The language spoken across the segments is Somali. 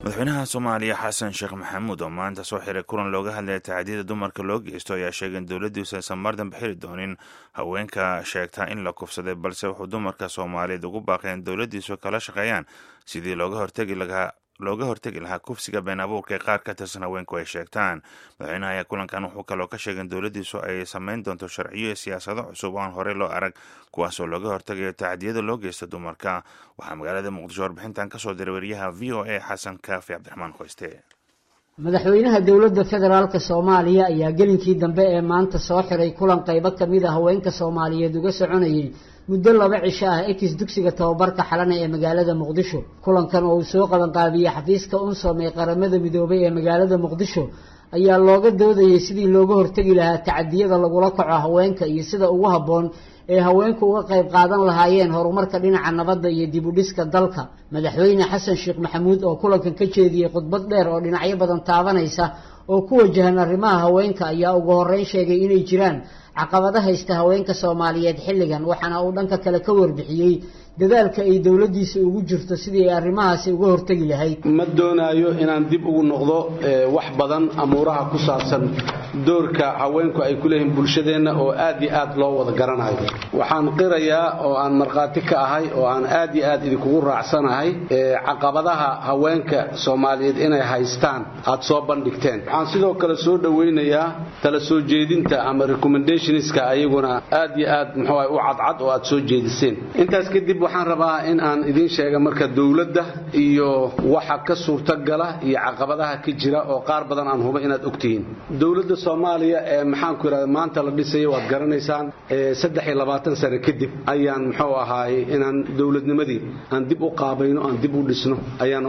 madaxweynaha soomaaliya xasan sheekh maxamuud oo maanta soo xiray kulan looga hadlaya tacadiyada dumarka loo geysto ayaa sheegay in dowladdiisu aysan mar dambe xiri doonin haweenka sheegtaa in la kufsaday balse wuxuu dumarka soomaaliyeed ugu baaqay in dowladdiisu kala shaqeeyaan sidii looga hortegi lahaa looga hortegi lahaa kufsiga been abuurka ee qaar ka tirsan haweenku ay sheegtaan madaxweynaha ayaa kulankan wuxuu kaloo ka sheegay in dowladdiisu ay samayn doonto sharciyo iyo siyaasado cusub oo aan horey loo arag kuwaasoo looga hortegayo tacadiyada loo geysta dumarka waxaa magaalada muqdisho warbixintan kasoo diray wariyaha v o a xasan kaafi cabdiraxmaan qoyste madaxweynaha dowladda federaalk soomaaliya ayaa gelinkii dambe ee maanta soo xiray kulan qaybo kamid a haweenka soomaaliyeed uga soconayay muddo laba cisho ah ekis dugsiga tababarka xalana ee magaalada muqdisho kulankan oo uu soo qabanqaabiyey xafiiska unsom ee qaramada midoobay ee magaalada muqdisho ayaa looga doodayay sidii looga hortegi lahaa tacadiyada lagula kaco haweenka iyo sida ugu habboon ee haweenku uga qayb qaadan lahaayeen horumarka dhinaca nabadda iyo dib u dhiska dalka madaxweyne xasan sheekh maxamuud oo kulankan ka jeediyey khudbad dheer oo dhinacyo badan taabanaysa oo ku wajahan arrimaha haweenka ayaa ugu horreyn sheegay inay jiraan caqabado haysta haweenka soomaaliyeed xilligan waxaana uu dhanka kale ka warbixiyey dadaalka ay dowladdiisa ugu jirto sidii ay arrimahaasi uga hortegi lahayd ma doonaayo inaan dib ugu noqdo wax badan amuuraha ku saabsan doorka haweenku ay ku leeyihiin bulshadeenna oo aad iyo aad loo wada garanayo waxaan qirayaa oo aan markhaati ka ahay oo aan aad iyo aad idinkugu raacsanahay caqabadaha haweenka soomaaliyeed inay haystaan aad soo bandhigteen waxaan sidoo kale soo dhowaynayaa tala soo jeedinta ama recommendationska ayaguna aad iyo aad muxuu u cadcad oo aad soo jeediseen intaas kadib waxaan rabaa in aan idiin sheega marka dowladda iyo waxa ka suurtagala iyo caqabadaha ka jira oo qaar badan aan huba inaad ogtihiin dowladda soomaaliya ee maxaanku yidhahda maanta la dhisaya waad garanaysaan saddex iyo labaatan sane kadib ayaan muxuu ahaaye inaan dowladnimadii aan dib u qaabayno aan dib u dhisno ayaan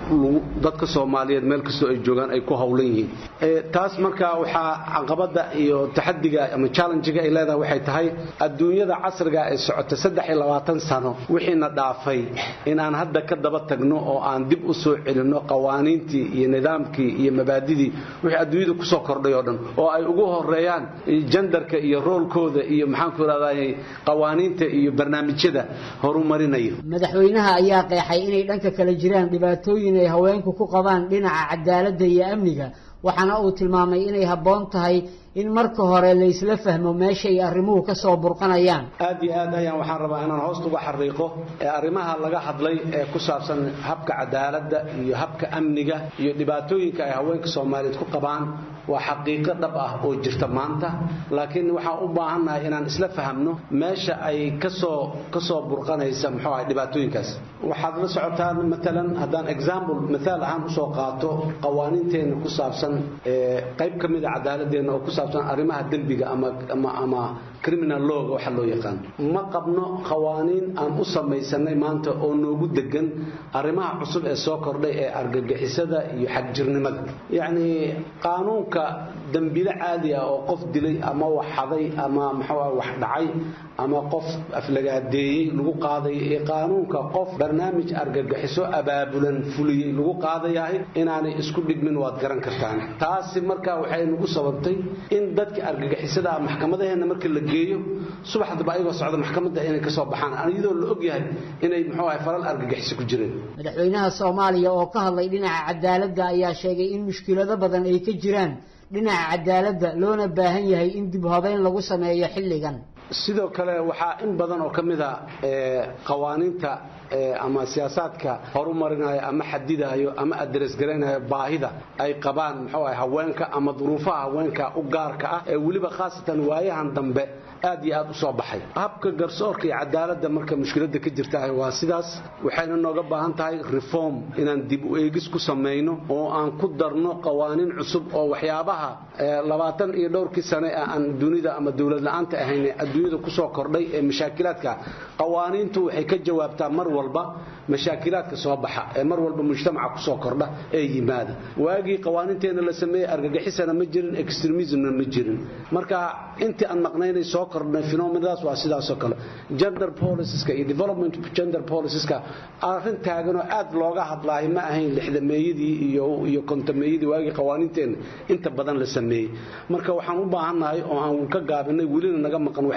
dadka soomaaliyeed meel kastoo ay joogaan ay ku howlan yihiin taas marka waxaa caqabada iyo taxadiga ama challengiga ay leedahay waxay tahay adduunyada casriga ee socota saddex iyo labaatan sano wixiina dhaafay inaan hadda ka daba tagno oo aan dib u soo celinno qawaaniintii iyo nidaamkii iyo mabaadidii wixii adduunyada kusoo kordhay oo dhan oo ay ugu horeeyaan jandarka iyo roolkooda iyo maxaanku irahday qawaaniinta iyo barnaamijyada horumarinaya madaxweynaha ayaa qeexay inay dhanka kale jiraan dhibaatooyin ay haweenku ku qabaan dhinaca cadaaladda iyo amniga waxaana uu tilmaamay inay habboon tahay in marka hore la isla fahmo meesha ay arrimuhu ka soo burqanayaan aad iyo aad ayaan waxaan rabaa inaan hoosta uga xariiqo ee arrimaha laga hadlay ee ku saabsan habka cadaaladda iyo habka amniga iyo dhibaatooyinka ay haweenka soomaaliyeed ku qabaan waa xaqiiqo dhab ah oo jirta maanta laakiin waxaan u baahannahay inaan isla fahamno meesha ay kasoo kasoo burqanaysa muxuu ahay dhibaatooyinkaas waxaad la socotaan matalan haddaan example mithaal ahaan usoo qaato qawaaniinteenna ku saabsan qayb ka mida cadaaladeenna oo ku saabsan arrimaha dembiga ama ama ama criminal lawga waxa loo yaqaan ma qabno qawaaniin aan u samaysanay maanta oo noogu degan arrimaha cusub ee soo kordhay ee argagixisada iyo xagjirnimada yacni qaanuunka dembile caadi ah oo qof dilay ama wax xaday ama muxuu wax dhacay ama qof aflagaadeeyey lagu qaadayo iyo qaanuunka qof barnaamij argagaxiso abaabulan fuliyey lagu qaadayahay inaanay isku dhigmin waad garan kartaan taasi markaa waxay nagu sababtay in dadka argagixisada ah maxkamadaheena marka la geeyo subaxdaba ayagoo socda maxkamadda inay ka soo baxaan iyadoo la ogyahay inay muxuu ahay falal argagixiso ku jireen madaxweynaha soomaaliya oo ka hadlay dhinaca cadaaladda ayaa sheegay in mushkilado badan ay ka jiraan dhinaca cadaaladda loona baahan yahay in dib habeyn lagu sameeyo xilligan sidoo kale waxaa in badan oo ka mid a qawaaniinta ama siyaasaadka horumarinaya ama xadidayo ama adresgaraynayo baahida ay qabaan muxuu ahay haweenka ama duruufaha haweenka u gaarka ah ee weliba khaasatan waayahan dambe aad iyo aad u soo baxay habka garsoorka iyo cadaaladda marka mushkiladda ka jirta waa sidaas waxayna nooga baahan tahay reform inaan dib u eegis ku samayno oo aan ku darno qawaaniin cusub oo waxyaabaha labaatan iyo dhowrkii sane aan dunida ama dowlad la-aanta ahayn adduunyada kusoo kordhay ee mashaakilaadka qawaaniintu waxay ka jawaabtaa mar walba mashaakilaadka soo baxa ee mar walba mujtamaca kusoo kordha ee yimaada waagii qawaaniinteenna la sameeyey argagixisana ma jirin extremismna ma jirin marka intii aan maqnaynay soo kordhnay phenomenadaas waa sidaasoo kale gender policies-ka iyo development gender policies-ka arrin taaganoo aad looga hadlaayo ma ahayn lixdameeyadii iyo iyo kontameeyadii waagii qawaaniinteenna inta badan la sameeyey marka waxaan u baahannahay oo aan ka gaabinay welina naga maqan waxay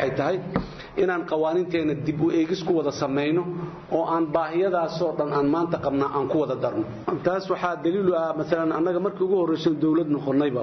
waxay tahay inaan qawaaniinteena dib u eegis ku wada samayno oo aan baahiyadaasoo dhan aan maanta qabnaa aan ku wada darno taas waxaa daliilu ah maalan annaga markii ugu horrayso dowlad noqonnayba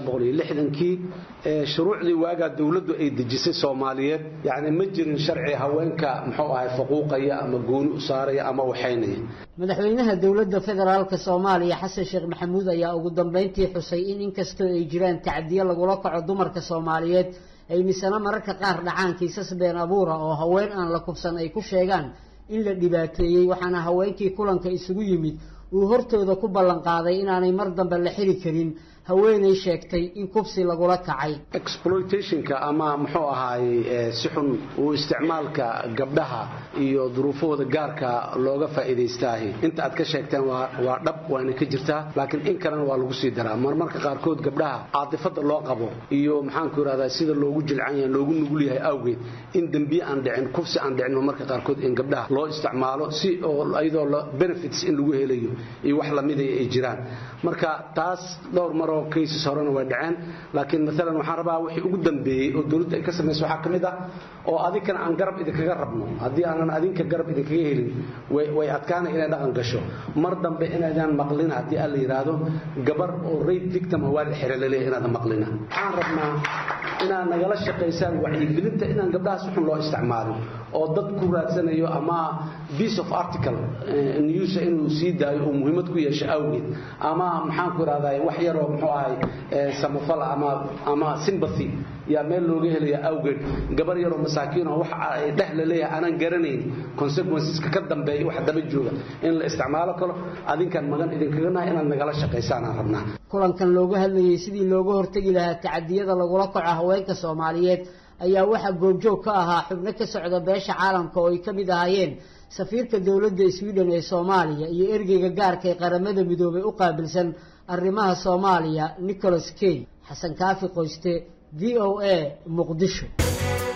kii shuruucdii waagaa dowladdu ay dejisay soomaaliyeed yacni ma jirin sharci haweenka muxuu ahay faquuqaya ama gooni u saaraya ama waxaynaya madaxweynaha dowladda federaalk soomaaliya xasan sheekh maxamuud ayaa ugu dambayntii xusay in inkastoo ay jiraan tacdiyo lagula kaco dumarka soomaaliyeed ay misana mararka qaar dhacaan kiisas been abuura oo haween aan la kubsan ay ku sheegaan in la dhibaateeyey waxaana haweenkii kulanka isugu yimid uu hortooda ku ballanqaaday inaanay mar dambe la xiri karin haweenay sheegtay in kubsi lagula kacay exploitationka ama muxuu ahaayey si xun uu isticmaalka gabdhaha iyo duruufahooda gaarka looga faa'iidaystaahi inta aad ka sheegteen waa waa dhab waana ka jirtaa laakiin in kalena waa lagu sii daraa marmarka qaarkood gabdhaha caatifada loo qabo iyo maxaanku irahdaa sida loogu jilcan yahay loogu nugul yahay awgeed in dembiye aan dhicin kufsi aan dhicin marmarka qaarkood in gabdhaha loo isticmaalo si oo iyadoo benefits in lagu helayo iyo wax lamida ay jiraan marka taas dhowr maroo cases horena way dhaceen laakiin maalan waxaan rabaa wixii ugu dambeeyey oo dowladda ay ka samayso waxaa ka mid ah oo adinkana aan garab idinkaga rabno haddii aanan adinka garab idinkaga helin way adkaana inay dhaqan gasho mar dambe inaydaan maqlina haddii aan la yidhaahdo gabar oo rape victim waa la xira laleeyahay inaadan maqlina waxaan rabnaa inaad nagala shaqaysaan wacyigelinta inaan gabdhahaas xun loo isticmaalin oo dad ku raadsanayo ama piece of article news inuu sii daayo oo muhiimad ku yeesho awgeed ama maxaan ku ihahdaa wax yaroo muxuu ahay samafal ama ama sympathy yaa meel looga helaya awgeed gabar yaroo masaakiin oo wax ay dheh la leeyahay aanan garanayn consequenceska ka dambeeya wax daba jooga in la isticmaalo kalo adinkan magan idinkaga nahay inaad nagala shaqaysaan aan rabnaa kulankan looga hadlayay sidii looga hortegi lahaa tacadiyada lagula kaco haweenka soomaaliyeed ayaa waxaa goobjoog ka ahaa xubno ka socda beesha caalamka oo ay ka mid ahaayeen safiirka dowladda sweden ee soomaaliya iyo ergeyga gaarka ee qaramada midoobay u qaabilsan arrimaha soomaaliya nicholas key xasan kaafi qoyste v o a muqdisho